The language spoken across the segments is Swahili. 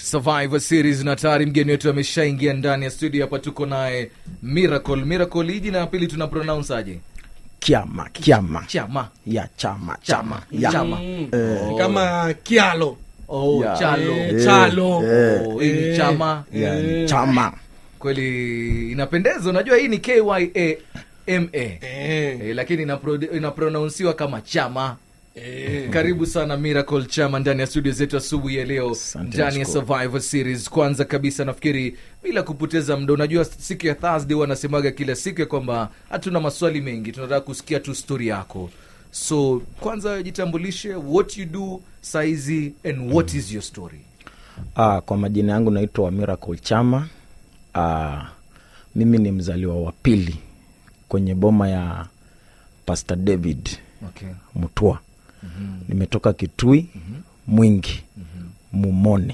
survivor series na tayari mgeni wetu ameshaingia ndani ya studio hapa tuko naye miracle miracle hii jina ya pili tuna pronounce aje kiama kiama chama ya chama chama ya. chama Ni kama kialo oh, Ya. chalo Eh, chalo Oh, hii ni Eh. chama ya chama kweli inapendeza unajua hii ni kyama Eh, e, lakini inapro- inapronounsiwa kama chama eh. karibu sana miracle chama ndani ya studio zetu asubuhi ya leo Asante, ndani ya nashukuru. survivor series kwanza kabisa nafikiri bila kupoteza muda unajua siku ya thursday wanasemaga kila siku ya kwamba hatuna maswali mengi tunataka kusikia tu stori yako so kwanza jitambulishe what you do saizi and what is your story Ah, kwa majina yangu naitwa miracle chama Ah, mimi ni mzaliwa wa pili kwenye boma ya pastor david okay. mutua nimetoka kitui mwingi mumoni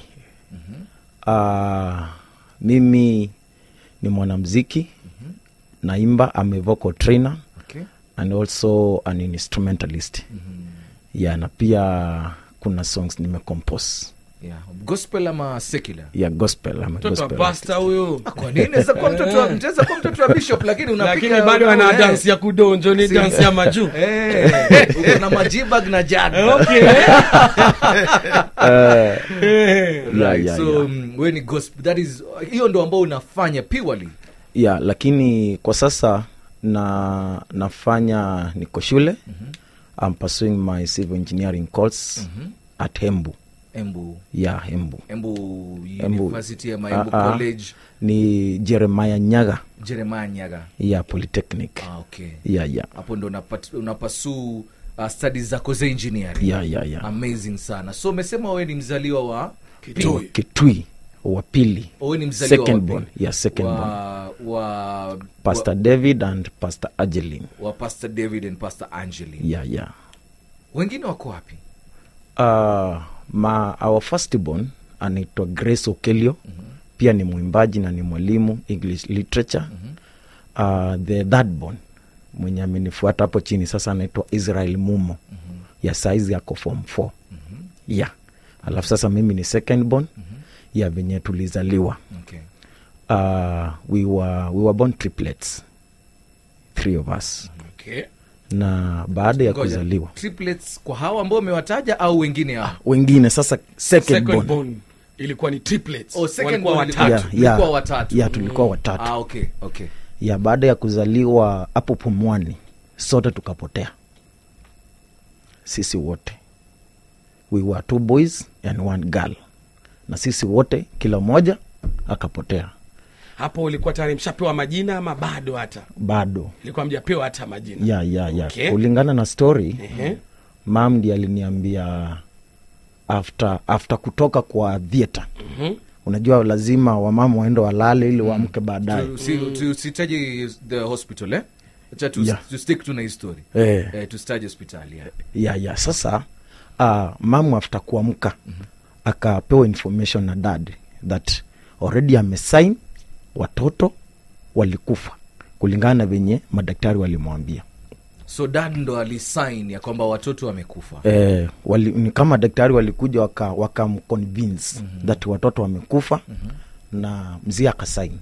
Ah, mimi ni mwanamziki naimba am a vocal trainer Okay. and also an instrumentalist yeah, na pia kuna songs nimecompose Yeah. gospel ama secular ya gospel ama mtoto wa gospel pasta huyo Ah, kwa nini Naweza kuwa mtoto wa- mtaweza kuwa mtoto wa bishop lakini unapiga lakini bado ana eh. dansi ya kudonjo ni Si- dansi ya majuu Eh, uko na majibag na jag okay Eh, Eh. yeah, right. yeah, so yeah. mm, we ni gospel that is hiyo ndo ambao unafanya purely yeah, lakini kwa sasa na nafanya niko shule I'm pursuing my civil engineering course at hembu embu ya hembu embu Embu. university ama embu Ah, ah. college ni jeremiah nyaga jeremiah nyaga ya polytechnic ah, okay ya ya hapo ndo unapat- unapasuu uh, studies zako za engineering ya ya ya amazing sana so umesema wewe ni mzaliwa wa Kitui. kitui wa pili wewe ni mzaliwa second wa born pili? ya second born wa, wa, pastor david and pastor agelin wa pastor david and pastor angeli ya ya wengine wako wapi uh, ma our firstborn anaitwa grace okelio pia ni mwimbaji na ni mwalimu english literature uh, the third born mwenye amenifuata hapo chini sasa anaitwa israel mumo ya saizi yako form 4 ya alafu sasa mimi ni second born ya venye tulizaliwa okay. uh, we, were, we were born triplets three of us Okay. na baada ya Ngoja, kuzaliwa triplets kwa hawa ambao umewataja au wengine hao wengine sasa second, Second born. born ilikuwa ni triplets. Oh, second Walikuwa born watatu. Yeah, Tulikuwa yeah. watatu. Yeah, tulikuwa watatu ah, okay, okay. ya baada ya kuzaliwa hapo pumwani sote tukapotea sisi wote we were two boys and one girl na sisi wote kila mmoja akapotea hapo ulikuwa tayari mshapewa majina ama bado hata bado ilikuwa mjapewa hata majina ya ya ya Okay. kulingana na story Ehe. mam ndi aliniambia after after kutoka kwa theatre Mhm. unajua lazima wamama waende walale ili waamke baadaye Tu- si- tusitaje the hospital eh? Acha tu, Yeah. tu stick to na hii story eh. eh, tusitaje hospitali yeah. ya ya sasa uh, mamu after kuamka akapewa information na dad that already amesign watoto walikufa kulingana na venye madaktari walimwambia so dad ndo alisign ya kwamba watoto wamekufa eh, wali, ni kama daktari walikuja waka, wakamconvince mm-hmm. that watoto wamekufa mm-hmm. na mzee akasain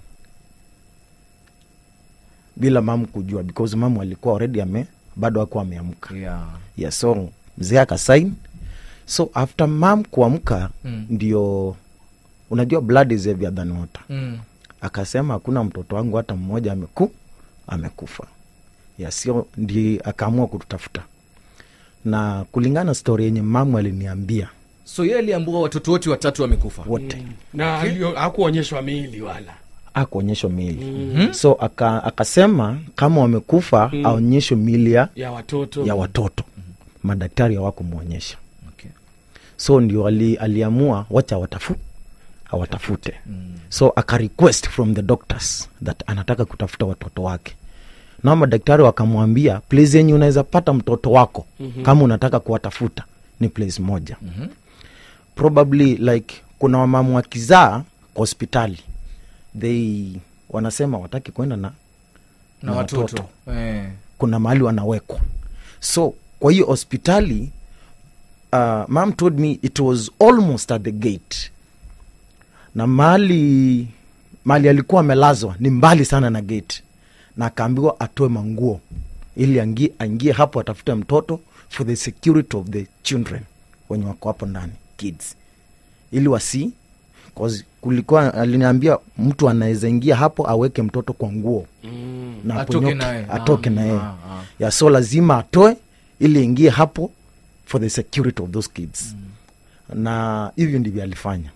bila mamu kujua because mamu alikuwa already ame bado akuwa ameamka yeah. yeah, so mzee akasain so after mam kuamka Mm. ndio unajua blood is heavier than water mm. akasema hakuna mtoto wangu hata mmoja ameku amekufa ya sio ndi akaamua kututafuta na kulingana na stori yenye mamu aliniambia so ye aliambua watoto wote watatu wamekufa wote na alio- hakuonyeshwa miili wala akuonyeshwa miili mm-hmm. so aka, akasema kama wamekufa mm. aonyeshwe miili ya, ya watoto ya watoto madaktari hawakumwonyesha okay. so ndio ali, aliamua wacha watafu awatafute mm. so aka request from the doctors that anataka kutafuta watoto wake na madaktari wakamwambia place yenye unaweza pata mtoto wako mm-hmm. kama unataka kuwatafuta ni place moja mm-hmm. probably like kuna wamamu wakizaa kwa hospitali they wanasema wataki kwenda na, na watoto eh. kuna mahali wanawekwa so kwa hiyo hospitali uh, mam told me it was almost at the gate na mali mali alikuwa amelazwa ni mbali sana na gate na akaambiwa atoe manguo ili angie, aingie hapo atafute mtoto for the security of the children wenye wako hapo ndani kids ili wasi 'cause kulikuwa aliniambia mtu anaweza ingia hapo aweke mtoto kwa nguo Mm. na Atoke aponyoke, naye. atoke Ah, na yeye ah, ah. ya so lazima atoe ili ingie hapo for the security of those kids mm. na hivyo ndivyo alifanya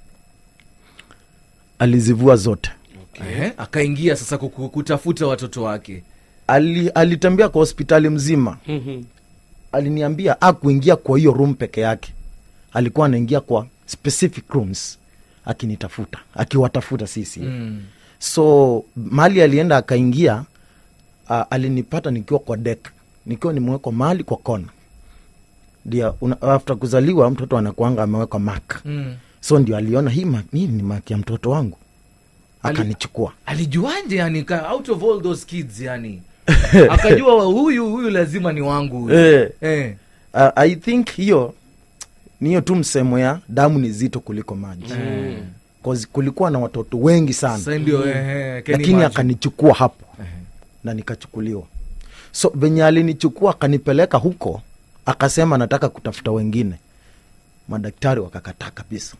alizivua zote Ehe, akaingia sasa kuku- kutafuta watoto wake Ali, alitembea kwa hospitali mzima Mhm. aliniambia akuingia kwa hiyo room peke yake alikuwa anaingia kwa specific rooms akinitafuta akiwatafuta sisi mm. so mali alienda akaingia uh, alinipata nikiwa kwa dek nikiwa nimewekwa mahali kwa kona ndio una- after kuzaliwa mtoto anakuanga amewekwa mak Mm. so ndio aliona hii, mark- hii ni mak ya mtoto wangu Ali- akanichukua alijuanje yani ka, out of all those kids yani akajua wa huyu huyu lazima ni wangu huyu. eh, eh. uh, i think hiyo ni hiyo tu msemo ya damu ni zito kuliko maji Eh. 'Cause kulikuwa na watoto wengi sana Sasa ndio ehe, can lakini imagine. akanichukua hapo Ehe. na nikachukuliwa so venye alinichukua akanipeleka huko akasema nataka kutafuta wengine madaktari wakakataa kabisa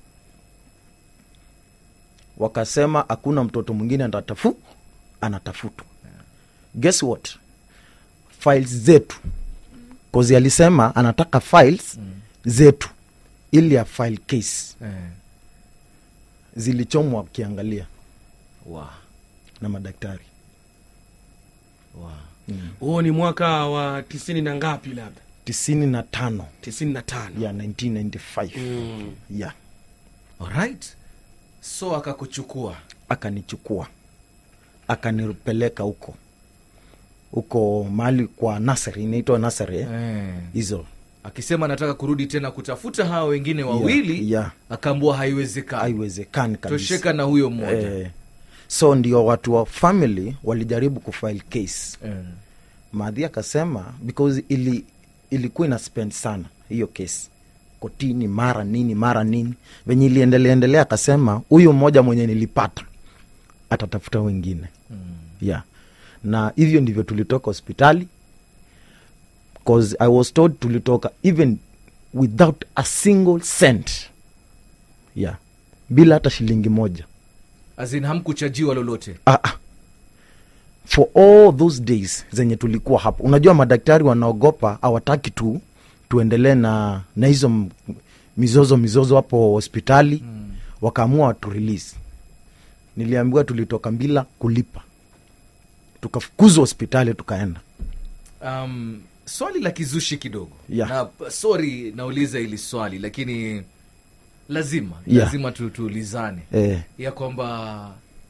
wakasema hakuna mtoto mwingine atatafu anatafutwa guess what files zetu kozi alisema anataka files zetu ili ya file case Eh. zilichomwa akiangalia Wow. na madaktari Wow. huo ni mwaka wa tisini na ngapi labda tisini na tano tisini na tano ya 1995 Mm. ya Alright. so akakuchukua akanichukua akanipeleka huko huko mahali kwa nasari inaitwa nasari eh? eh. hizo akisema anataka kurudi tena kutafuta hawa wengine wawili yeah. akaambua haiwezekani haiwezekani kabisa tosheka na huyo mmoja eh, so ndio watu wa family walijaribu kufile case eh. maadhi akasema because ili ilikuwa ina spend sana hiyo kesi kotini mara nini mara nini venye iliendelea endelea akasema huyu mmoja mwenye nilipata atatafuta wengine mm. yeah na hivyo ndivyo tulitoka hospitali cause i was told tulitoka even without a single cent yeah bila hata shilingi moja azin hamkuchajiwa lolote ah, ah. for all those days zenye tulikuwa hapo unajua madaktari wanaogopa hawataki tu tuendelee na na hizo m- mizozo mizozo hapo hospitali mm. wakaamua watu release niliambiwa tulitoka bila kulipa tukafukuzwa hospitali tukaenda um, swali la kizushi kidogo Yeah. na sorry nauliza hili swali lakini lazima Yeah. lazima tu, tuulizane eh, ya kwamba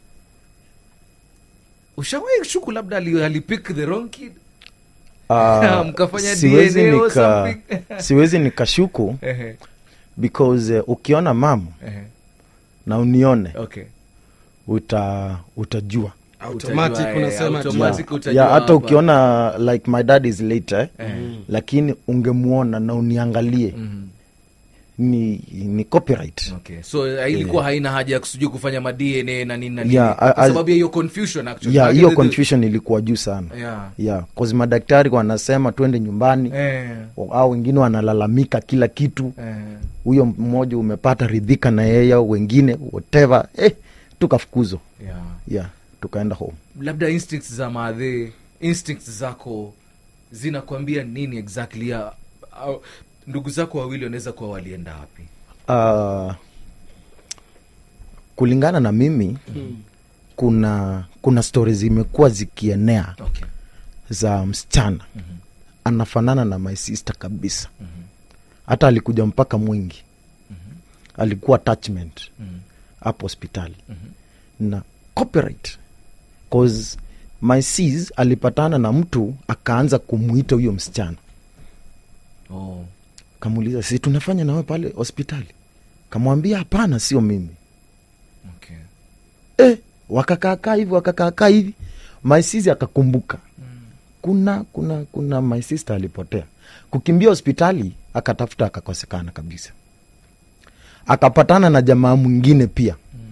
ushawahi shuku labda ali- alipick the wrong kid ah, Mkafanya siwezi DNA or nika something. siwezi nikashuku Ehe, because uh, ukiona mama ehe, na unione okay uta utajua automatic Utajua, eh, unasema tu. automatic. yeah. utajua yeah, hata hapa. ukiona like my dad is later eh? Eh, lakini ungemwona na uniangalie mhm, ni ni copyright okay so eh, ilikuwa haina haja ya kusijui kufanya ma dna na nini na nini Yeah, kwa I- I- sababu ya hiyo confusion actually ya Maana hiyo the- the- confusion ilikuwa juu sana yeah. yeah, cause madaktari wanasema twende nyumbani eh, au wengine wanalalamika kila kitu eh. huyo mmoja umepata ridhika na yeye au wengine whatever eh, tukafukuzwa yeah. yeah, tukaenda home labda instincts za maadhe instincts zako zinakwambia nini exactly ya au, ndugu zako wawili wanaweza kuwa walienda wapi uh, kulingana na mimi Mm. kuna kuna stori zimekuwa zikienea okay. za msichana Mhm. anafanana na my sister kabisa Mhm. hata alikuja mpaka mwingi alikuwa attachment Mhm. hapo hospitali Mhm. na copyright cause my sis alipatana na mtu akaanza kumwita huyo msichana Oh. kamuuliza si tunafanya nawe pale hospitali kamwambia hapana sio mimi Okay. eh, wakakaakaa hivi wakakaakaa hivi my sis akakumbuka kuna kuna kuna my sister alipotea kukimbia hospitali akatafuta akakosekana kabisa akapatana na jamaa mwingine pia Mm.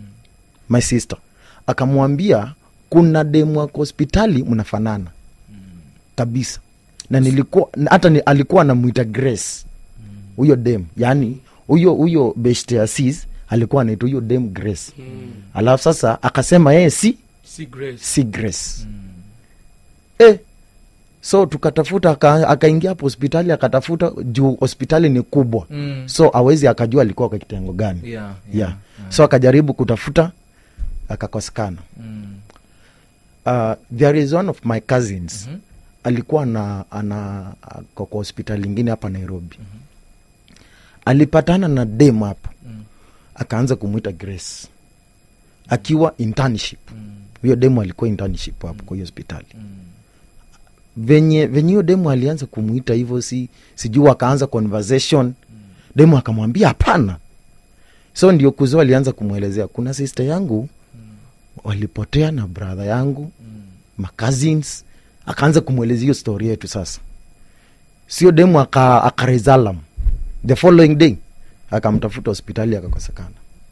my sister akamwambia kuna demu wako hospitali mnafanana kabisa na nilikuwa na hata ni, alikuwa anamwita grace huyo dem yani huyo huyo beshte asis alikuwa anaitwa huyo dem grace alafu sasa akasema yeye si si grace si grace eh, so tukatafuta aka- akaingia hapo hospitali akatafuta juu hospitali ni kubwa Mm. so awezi akajua alikuwa kwa kitengo gani Yeah, yeah, yeah. so akajaribu kutafuta akakosekana Mm. uh, there is one of my cousins Mhm. alikuwa na ana ako kwa hospitali ingine hapa nairobi alipatana na dem hapo Mm. akaanza kumwita grace akiwa internship Mm. huyo demu alikuwa internship hapo kwa hiyo hospitali Mm. venye venye hiyo demu alianza kumwita hivyo si sijui akaanza conversation demu akamwambia hapana so ndio kuzo alianza kumwelezea kuna sister yangu walipotea na brother yangu Mm. macousins akaanza kumwelezea hiyo story yetu sasa sio demu aka, akarezalam the following day akamtafuta hospitali akakosekana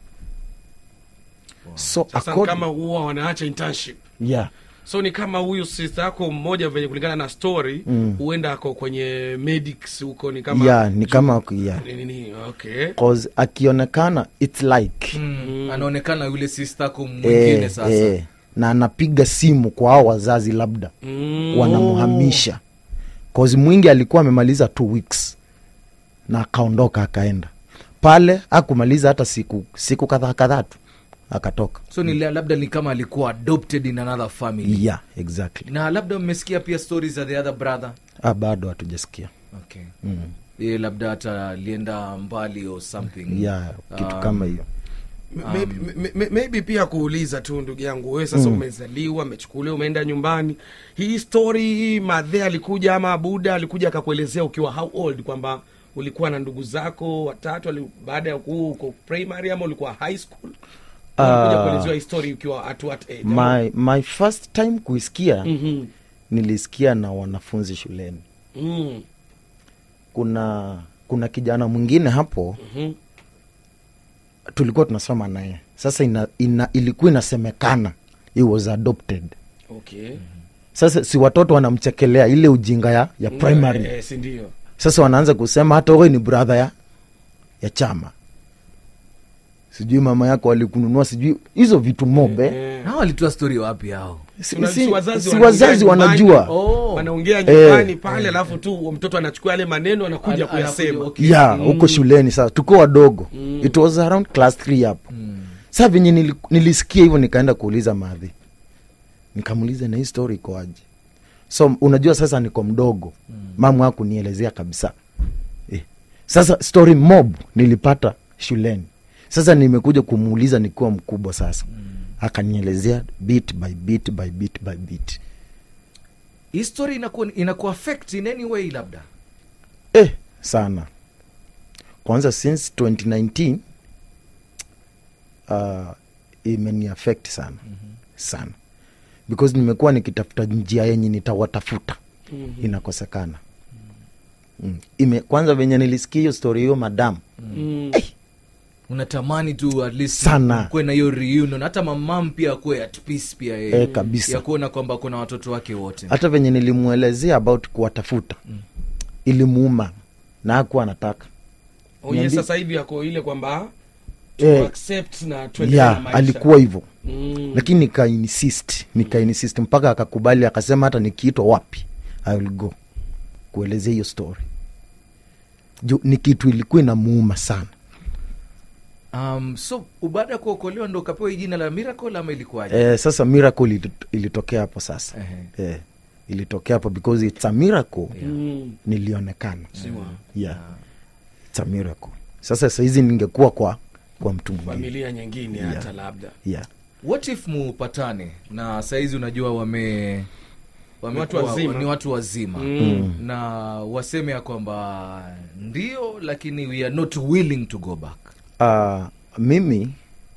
so sasa ni accord- kama huwa wanaacha internship yeah. so ni kama huyu sister yako mmoja venye kulingana na story Mm. huenda ako kwenye medics huko ni kama yeah, ni kama yeah. ni nini okay 'Cause akionekana its like Mm. anaonekana yule sistako mwingine eh, sasa eh, na anapiga simu kwa hao wazazi labda mm. wanamhamisha cause mwingi alikuwa amemaliza two weeks na akaondoka akaenda pale akumaliza hata siku siku kadhaa kadhaa tu akatoka so ni la- labda ni kama alikuwa adopted in another family yeah exactly na labda mmesikia pia stories za the other brother ah, bado hatujasikia okay mm. ye labda hata alienda mbali or something yeah kitu Um, kama hiyo maybe, maybe, maybe pia kuuliza tu ndugu yangu wewe sasa Mm. umezaliwa umechukuliwa umeenda nyumbani hii story hii madhe alikuja ama buda alikuja akakuelezea ukiwa how old kwamba ulikuwa na ndugu zako watatu ali- baada ya kuwa uko primary ama ulikuwa high school alikuja Ah. kuelezewa hii story ukiwa at what age my, my first time kuisikia Mhm. nilisikia na wanafunzi shuleni Mm. kuna kuna kijana mwingine hapo Mhm. tulikuwa tunasoma naye sasa ina, ina, ilikuwa inasemekana he was adopted okay sasa si watoto wanamchekelea ile ujinga ya, ya primary Eh, eh, si ndio sasa wanaanza kusema hata wewe ni brother ya, ya chama sijui mama yako alikununua sijui hizo vitu mobe Eh. hao walitoa story wapi hao si, Una- si, si wazazi si wanaongea wazazi nyumbani. wanajua Oh. wanaongea Eh. nyumbani pale alafu tu mtoto anachukua yale maneno anakuja Ana- kuyasema anakuja, okay. ya huko shuleni sasa tuko wadogo Mm. it was around class 3 hapo Mm. saa venye nili, nilisikia hivyo nikaenda kuuliza madhi nikamuuliza na hii story ikoaje so unajua sasa niko mdogo mm. mamu hakunielezea kabisa eh. sasa story mob nilipata shuleni sasa nimekuja kumuuliza nikiwa mkubwa sasa mm. akanielezea bit by bit by bit by bit hii story inakuwa inakuwa affect in any way labda eh, sana kwanza since 2019 uh, imeni affect sana mm-hmm. sana because nimekuwa nikitafuta njia yenye nitawatafuta Mhm. inakosekana mm. Ime, kwanza venye nilisikia hiyo story hiyo madam Mm. unatamani tu at least Sana. kuwe na hiyo reunion hata mamam pia akuwe at peace pia yeye Eh, kabisa. ya kuona kwamba kuna watoto wake wote hata venye nilimwelezea about kuwatafuta mm. ilimuuma na akuwa anataka Oye, Niambi- sasa hivi ako ile kwamba to Eh, accept na tuendelee na yeah, maisha. alikuwa hivyo Mm. lakini nikainsist nikainsist mpaka akakubali akasema hata nikiitwa wapi i will go kuelezea hiyo story juu ni kitu ilikuwa inamuuma sana um, so baada ya kuokolewa ndo ukapewa hii jina la miracle ama ilikuwaje eh, sasa miracle ili- ilitokea hapo sasa Ehe. eh, ilitokea hapo because it's a miracle Mm. nilionekana Siwa. yeah. it's a miracle sasa sahizi ningekuwa kwa kwa mtu mwingine familia nyingine Yeah. hata labda yeah. what if mupatane na sahizi unajua wame wamekuwa- Watu wazima. ni watu wazima Mm. na waseme ya kwamba ndio lakini we are not willing to go back uh, mimi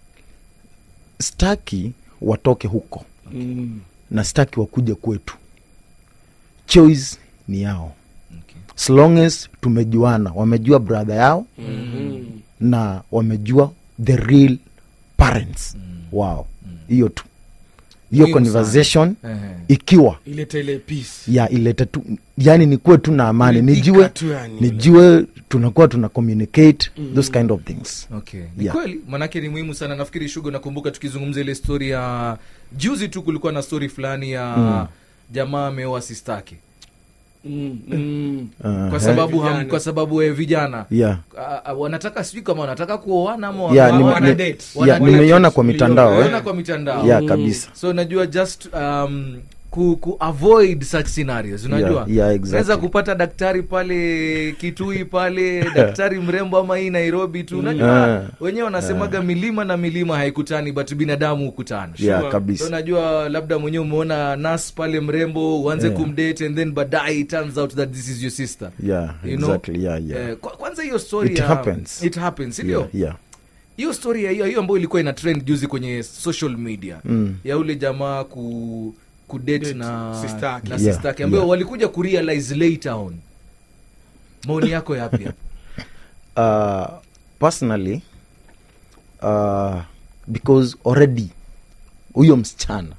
staki watoke huko Mm. na staki wakuja kwetu choice ni yao okay. as long as tumejuana wamejua brother yao Mhm. na wamejua the real parents wao hiyo tu hiyo Muhimu sana. conversation Ehe. ikiwa ilete ile peace ya ilete tu yani nikuwe tu na amani Kuridhika nijue tu yani. nijue tunakuwa tuna communicate those kind of things okay ni Yeah. kweli manake ni muhimu sana nafikiri shugo nakumbuka tukizungumza ile story ya juzi tu kulikuwa na story fulani ya jamaa ameoa sistake mm, mm. Uh, kwa sababu ham, Vijana. kwa sababu eh, vijana yeah. Ah, ah, wanataka sijui kama wanataka kuoana ama Yeah, wana- nime- wana- ni- date. wana yeah, date. nimeiona kwa mitandao Wanaona eh? kwa mitandao yeah, kabisa so najua just um, ku, ku avoid such scenarios unajua Yeah, yeah, exactly. unaweza kupata daktari pale kitui pale daktari mrembo ama hii nairobi tu unajua Ah. wenyewe wanasemaga milima na milima haikutani but binadamu hukutana yeah, Sure. kabisa so najua labda mwenyewe umeona nas pale mrembo uanze Yeah. kumdate and then baadaye it turns out that this is your sister yeah, You know? exactly yeah, yeah. Eh, kwa- kwanza hiyo story It ya, happens. it happens sindio yeah, yeah. hiyo story ya hiyo hiyo ambayo ilikuwa ina trend juzi kwenye social media Mm. ya ule jamaa ku kudate Date na sister yake. na Yeah, sister yake ambayo yeah. walikuja kurealize later on maoni yako yapi hapo uh, personally uh, because already huyo msichana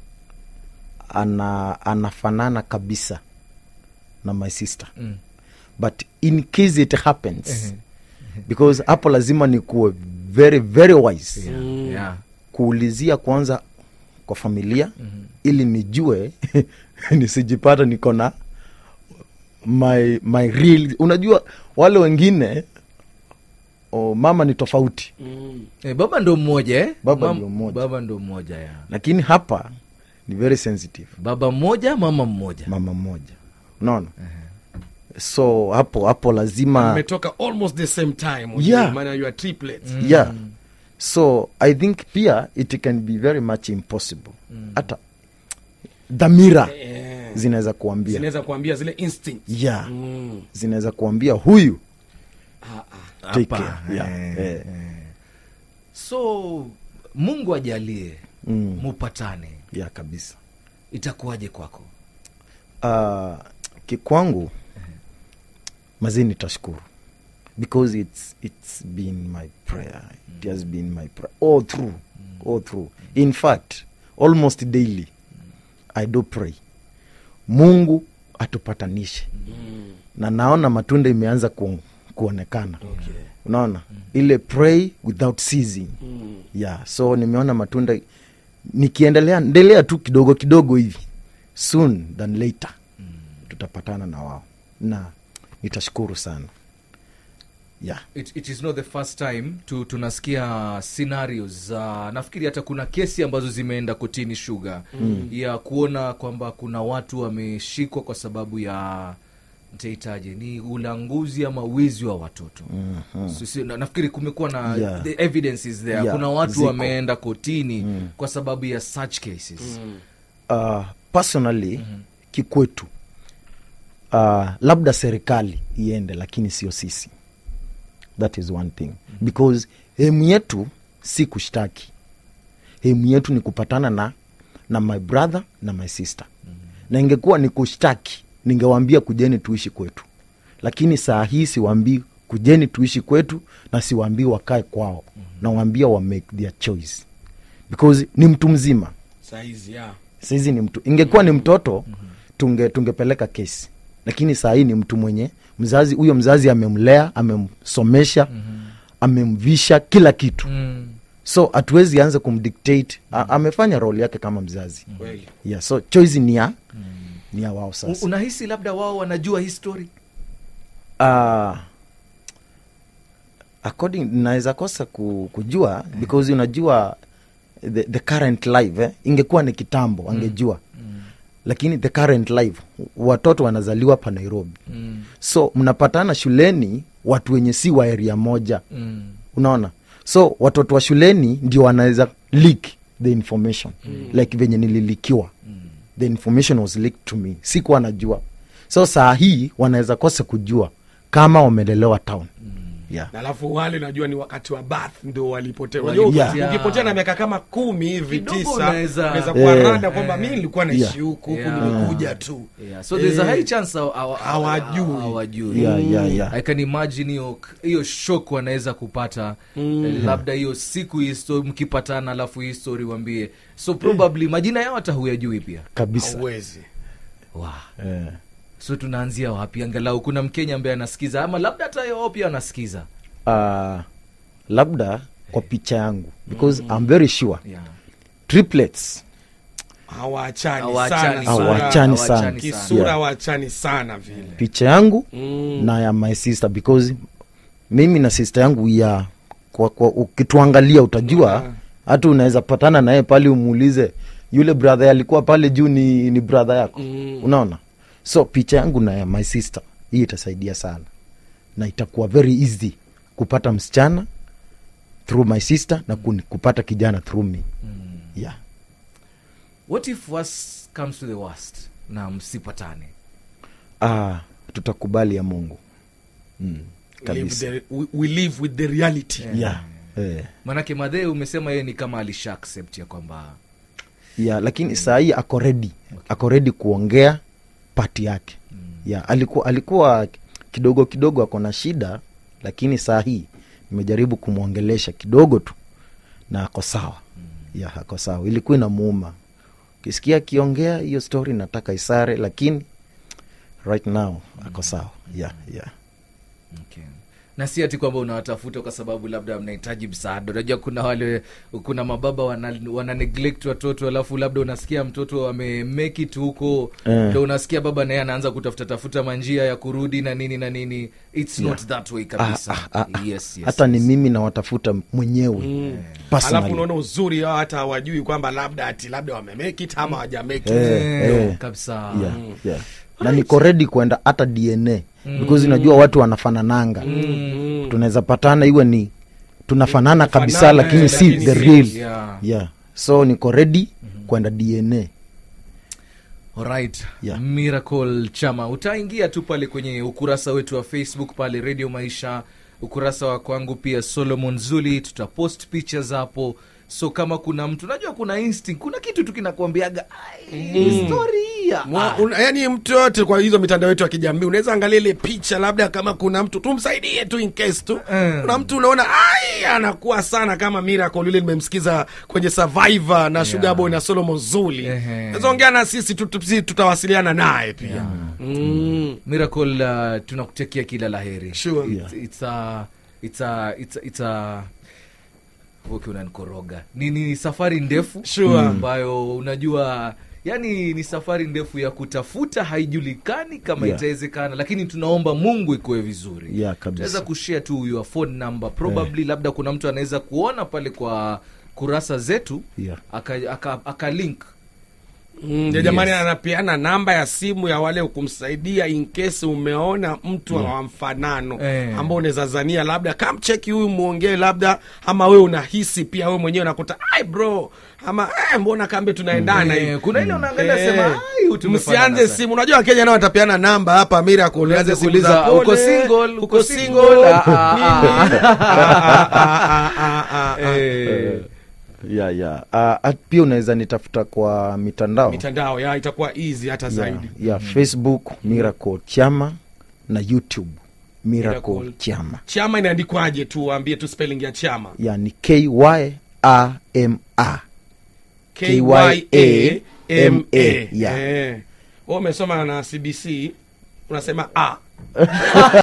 ana anafanana kabisa na my sister Mm. but in case it happens Ehe. because hapo lazima nikuwe very very wise Yeah, Mm. yeah. kuulizia kwanza kwa familia Mhm. ili nijue nisijipata niko na my, my real unajua wale wengine oh, mama ni tofauti Mm. Eh, baba ndo mmoja eh? Baba Mam- ndio mmoja. baba ndo mmoja ya lakini hapa ni very sensitive baba mmoja mama mmoja mama mmoja unaona so hapo hapo lazima mmetoka almost the same time Yeah. maana you are triplets yeah so i think pia it can be very much impossible hata dhamira Eh, zinaweza kuambia zinaweza kuambia zile instinct yeah mm. zinaweza kuambia huyu ah, ah. take Hapa, care. Yeah, eh, eh. eh. so mungu ajalie Mm. mupatane ya kabisa itakuwaje kwako uh, kikwangu mazii nitashukuru because it's, it's been my prayer it has been my prayer all through all through in fact almost daily i do pray mungu atupatanishe Mm. na naona matunda imeanza ku, kuonekana Okay. unaona ile pray without ceasing Mm. yeah so nimeona matunda nikiendelea endelea tu kidogo kidogo hivi soon than later tutapatana na wao na nitashukuru sana yeah it, it is not the first time tu, tunasikia scenarios za nafikiri hata kuna kesi ambazo zimeenda kotini shuga mm. ya kuona kwamba kuna watu wameshikwa kwa sababu ya ntaitaje ni ulanguzi ama wizi wa watoto Mhm. so, si, na, nafikiri kumekuwa na Yeah. the evidence is there Yeah, kuna watu ziko. wameenda kotini kwa sababu ya such cases Mm. uh, personally kikwetu uh, labda serikali iende lakini sio sisi that is one thing because hemu yetu si kushtaki hemu yetu ni kupatana na na my brother na my sister na ingekuwa ni kushtaki ningewaambia kujeni tuishi kwetu lakini saa hii siwaambii kujeni tuishi kwetu na siwaambii wakae kwao nawaambia wa make their choice because ni mtu mzima saizi ya sahizi ni mtu ingekuwa ni mtoto tunge tungepeleka kesi lakini saa hii ni mtu mwenye mzazi huyo mzazi amemlea amemsomesha amemvisha kila kitu mm. so hatuwezi anza kumdictate A, amefanya role yake kama mzazi kweli yeah, so choice ni ya ni ya wao U- sasa unahisi labda wao wanajua history uh, according naweza kosa ku, kujua because unajua the, the current life eh, ingekuwa ni kitambo angejua lakini the current life watoto wanazaliwa pa nairobi mm. so mnapatana shuleni watu wenye si wa area moja Mm. unaona so watoto wa shuleni ndio wanaweza leak the information mm. like venye nililikiwa mm. the information was leaked to me sikuwa najua so saa hii wanaweza kosa kujua kama wamelelewa town mm. yeah. na alafu wale najua ni wakati wa bath ndo walipotea Walipotea. Unajua, ukipotea na miaka kama kumi hivi Kidogo tisa unaweza- unaweza kuwa Eh. rada kwamba mi nilikuwa naishi Yeah. huku huku Yeah. nimekuja tu yeah. so there's a Eh. high chance hawa- hawa- Hawajui. hawajui Yeah, yeah, yeah. i can imagine hiyo hiyo shock wanaweza kupata eh, labda hiyo siku hii sto- mkipatana alafu hii story wambie so probably majina yao hata huyajui pia kabisa hauwezi wow. eh. so tunaanzia wapi angalau kuna mkenya ambaye anasikiza ama labda hata yao pia anasikiza uh, labda kwa picha yangu because I'm very sure yeah. triplets hawaachani Hawaachani sana sana. Hawaachani sana. Hawaachani kisura Yeah. hawaachani sana vile picha yangu Mm. na ya my sister because mimi na sister yangu ya kwa, kwa ukituangalia utajua Yeah. hata unaweza patana naye pale umuulize yule brother alikuwa pale juu ni, ni brother yako Mm. unaona so picha yangu na ya my sister hii itasaidia sana na itakuwa very easy kupata msichana through my sister na kuni- kupata kijana through me yeah. what if worst comes to the worst na msipatane ah, tutakubali ya mungu mm, Live kabisa the- we, we live with the reality yeah. Eh. manake madhee umesema yeye ni kama alisha accept ya kwamba yeah, lakini saa hii ako redi ako redi kuongea pati yake yeah, alikuwa alikuwa kidogo kidogo ako na shida lakini saa hii nimejaribu kumwongelesha kidogo tu na ako sawa yeah, ako sawa ilikuwa inamuuma ukisikia akiongea hiyo story nataka isare lakini right now ako sawa yeah, yeah. okay. na si ati kwamba unawatafuta kwa sababu labda mnahitaji msaada unajua kuna wale kuna mababa wana, wana neglect watoto alafu labda unasikia mtoto amemake it huko Eh. ndo unasikia baba naye anaanza kutafuta tafuta manjia ya kurudi na nini na nini its not that way Ah, kabisa ah, ah, ah. yes, yes, hata yes. ni mimi nawatafuta mwenyewe personally. alafu unaona uzuri wao hata hawajui kwamba labda ati labda wamemekit ama hawajamekit Eh. Eh, eh. kabisa yeah, yeah. na niko redi kwenda hata dna because unajua watu wanafanananga Mm. tunaweza patana iwe ni tunafanana kabisa Tunafanana, lakini eh, si lakini the si- real yeah. yeah. so niko redi kwenda dna Alright. Yeah. Miracle Chama, utaingia tu pale kwenye ukurasa wetu wa Facebook pale Radio Maisha, ukurasa wa kwangu pia Solomon Zuli, tutapost pictures hapo. So kama kuna mtu najua, kuna instinct, kuna kitu tu kinakuambiaga mm. story hii ya- Mwa- ah, una- yaani mtu yote kwa hizo mitandao yetu ya kijamii unaweza angalia ile picha labda kama kuna mtu tumsaidie tu in case tu Mm. kuna mtu unaona ai anakuwa sana kama miracle yule nimemsikiza kwenye survivor na sugar boy na solomon zuli Ehe. naweza ongea na sisi tu- tu- si- tutawasiliana naye pia mm. Miracle uh, tunakutekia kila laheri. Sure. It's, it's a, it's a, it's a, it's a Woke unanikoroga ni, ni safari ndefu Sure. ambayo unajua yani ni safari ndefu ya kutafuta haijulikani kama Yeah. itawezekana lakini tunaomba mungu ikuwe vizuri Yeah, kabisa. tunaweza kushare tu your phone number probably labda kuna mtu anaweza kuona pale kwa kurasa zetu Yeah. aka, aka, aka link Mm, ya jamani Yes. anapeana namba ya simu ya wale kumsaidia in case umeona mtu wa mfanano Eh. ambao unaweza zania labda kamcheki huyu mwongee labda ama we unahisi pia we mwenyewe unakuta ai bro ama eh, mbona kambe tunaendana Eh, hivi kuna ile unaangalia Eh, sema "Ai, huyu tumefanana msianze sana." simu unajua wakenya nao watapeana namba hapa miracle Uanze uanze simu kuuliza, za pole, "Uko single? uko Uko single?" single? Ah, ah, Nini? Ah, ah, ah, ah, ah. Eh, yeah, yeah. Uh, at- pia unaweza nitafuta kwa mitandao mitandao ya itakuwa easy hata yeah, zaidi yeah, facebook miracle chama na youtube miracle, Miracle. chama chama inaandikwaje tu waambie tu spelling ya chama yeah, ni kyama K-Y-A-M-A. Yeah. Eh. Wewe umesoma na cbc unasema a